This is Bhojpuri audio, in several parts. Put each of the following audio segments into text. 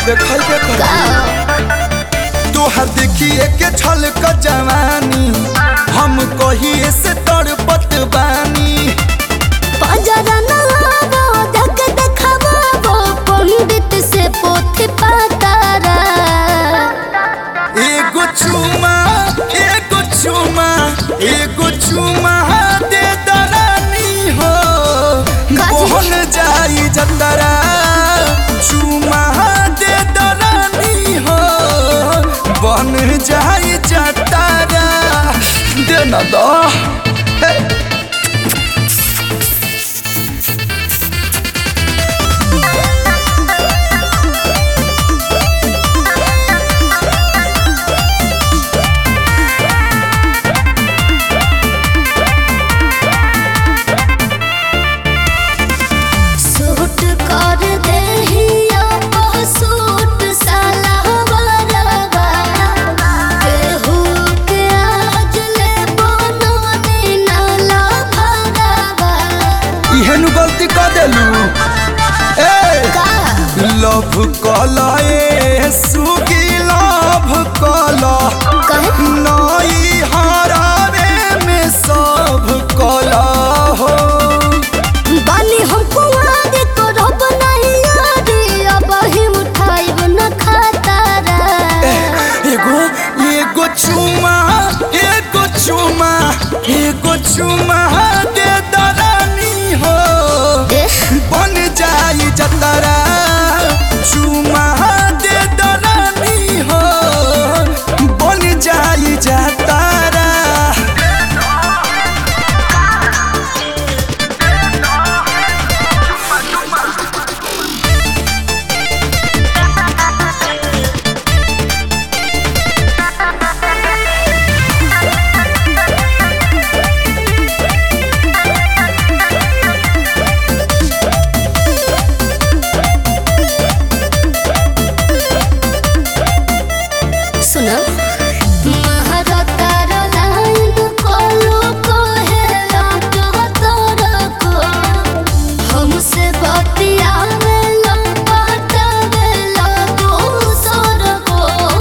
देखल देखल तोहर देखिए के छल क जवानी हम कहिए से तड़पत बानी पजरा न आवो जग देखावो पंडित से पोथी पातारा एगो चुमा एगो चुमा एगो चुमा दे दरानी हो काजी? मोहन जाई जतरा चुमा दे दरानी हो बन जाई जतरा दे ना दो हे। सूट कर देहिया ओ सूट साला वरवा केहू के आज ले बनने नाला भरवा इहेनु गलती कर देलू ए का लव कला ए सुगी लव कला कहे नई हरावे में सब कला हो बानी हम कुआरे करब नहीं यारी अब ही उठाइब न खातारा एगो एगो चुमा एगो चुमा एगो चुमा दे दरानी हो एह, बन जाई जतरा चुमा दे दरानी हो बन जाई जतरा सुनो महारता लाइन कोलो कोहेला तोरा को हमसे बतियावेला पटावेला दोसर को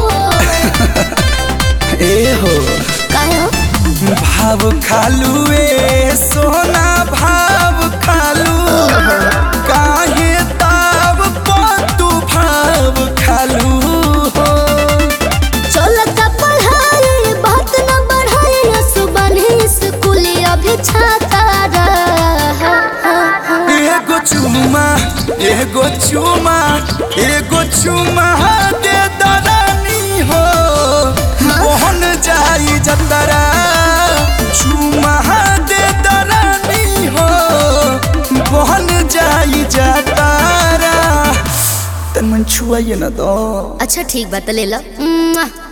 ए हो काहे हो भाव खालू ए सोना भाव खालू काहे ताव तू भाव खालू हो चलता पढ़ाई बात न बढ़ाई सुबह स्कूल अभी छाता रहा एगो चुमा एगो चुमा एगो चुमा दे दरानी हो मोहन जाई जतरा चुमा दे दरानी हो मोहन जाई जतरा तन मन छुआइए ना दो अच्छा ठीक बात ले लो